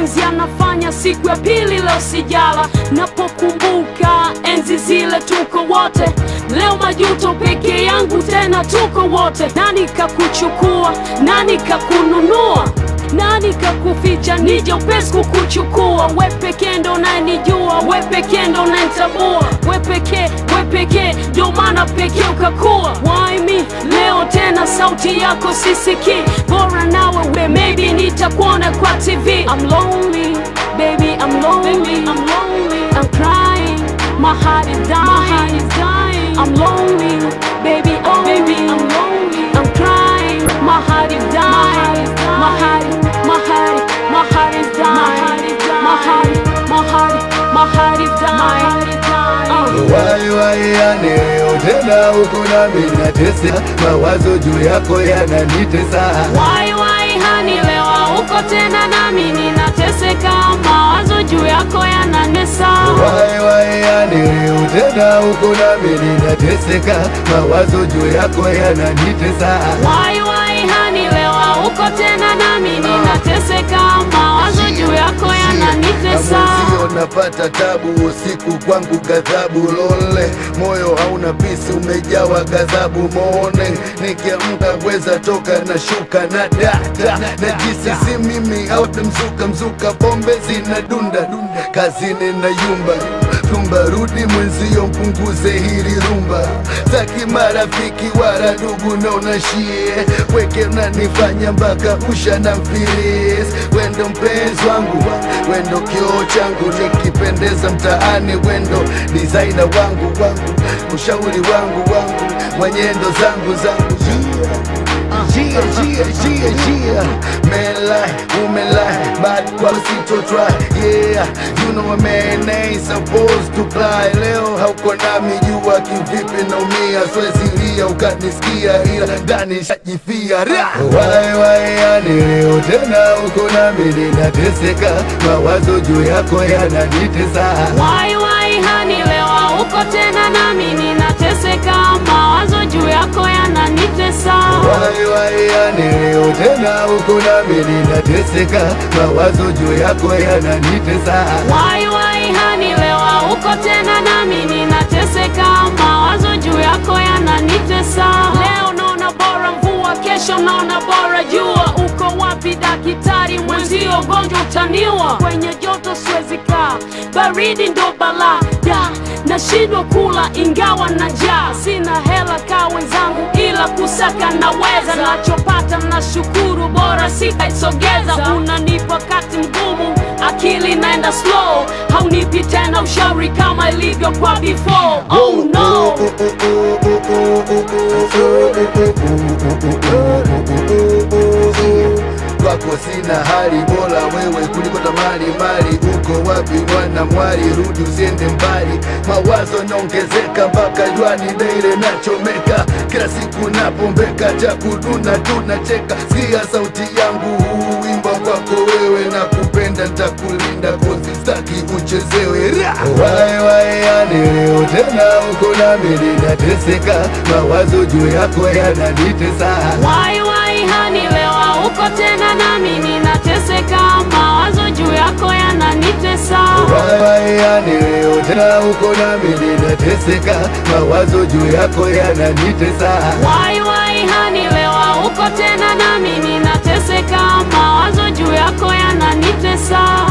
mapenzi yanafanya siku ya pili leo sijala napokumbuka enzi zile tuko wote leo majuto peke yangu tena tuko wote nani kakuchukua nani kakununua nani kakuficha nije upesi kukuchukua we pekee ndo unanijua we pekee ndo unanitambua we pekee we pekee ndo maana pekee ukakuwa Why me leo tena sauti yako sisikii bora nawe we maybe nitakuona kwa tv I'm lonely baby I'm lonely I'm lonely I'm crying my heart is dying my heart is dying I'm lonely baby oh baby I'm lonely I'm crying my heart is dying my heart my heart my heart is dying my heart my heart my heart is dying Uh. Wai wai yani leo tena uko nami natesa, mawazo juu yako yananitesa. Wai wai hani lewa uko tena nami ninateseka, mawazo juu yako yananesa. Wai wai yani leo tena uko nami ninateseka, mawazo juu yako yananitesa. Wai wai hani lewa uko tena nami ninateseka, mawazo juu yako yananitesa. Mwenzio napata tabu usiku kwangu ghadhabu lole, moyo hauna pisi umejawa ghadhabu mone, nikiamka weza toka na shuka na data na jisi si mimi au mzuka mzuka, pombe zinadunda kazini na yumba rumba, rudi mwenzio mpunguze hili rumba, taki marafiki wala ndugu naonashie weke nanifanya mpaka usha na mfilis, wendo mpenzi wangu, wendo kioo changu, nikipendeza mtaani, wendo designer wangu wangu, ushauri wangu wangu, mwenyendo zangu zangu Gia, gia, gia, gia Man lie, woman lie Bad quality to try Yeah, you know a man ain't supposed to cry Leo hauko nami jua kivipi naumia Swezi lia ukanisikia ila ndani shajifia Ra! Wai wai yani leo tena uko nami ninateseka Mawazo juu yako yananitesa Wai wai hani lewa uko tena nami ninateseka, mawazo juu yako yananitesa. Wai wai yani leo tena uko nami ninateseka Mawazo juu yako yananitesa Wai wai hani lewa uko tena nami ninateseka, mawazo juu yako yananitesa. Leo naona bora mvua, kesho naona bora jua. Uko wapi daktari mwenzio, ugonjwa utaniwa. Kwenye joto siwezi kaa, baridi ndo balaa da nashindwa kula ingawa na njaa, sina hela ka wenzangu, ila kusaka naweza. Nachopata nashukuru, bora sitaisogeza. Unanipa wakati mgumu, akili naenda slow, haunipi tena ushauri kama ilivyo kwa before. Oh no. kwako sina hali bora wewe kuliko tamari mali uko wapi mwana mwali rudi usiende mbali mawazo naongezeka mpaka jwani daire nachomeka kila siku napombeka cha kuduna tunacheka sikia sauti yangu huu wimbo kwako wewe na kupenda ntakulinda kozi staki uchezewe Ra! wai wai yani leo tena uko nami ninateseka mawazo juu yako yananitesa Wai wai hani lewa uko tena nami ninateseka, mawazo juu yako yananitesa. Wai yani leo tena uko nami ninateseka, mawazo juu yako yananitesa. Wai wai hani lewa uko tena nami ninateseka, mawazo juu yako yananitesa.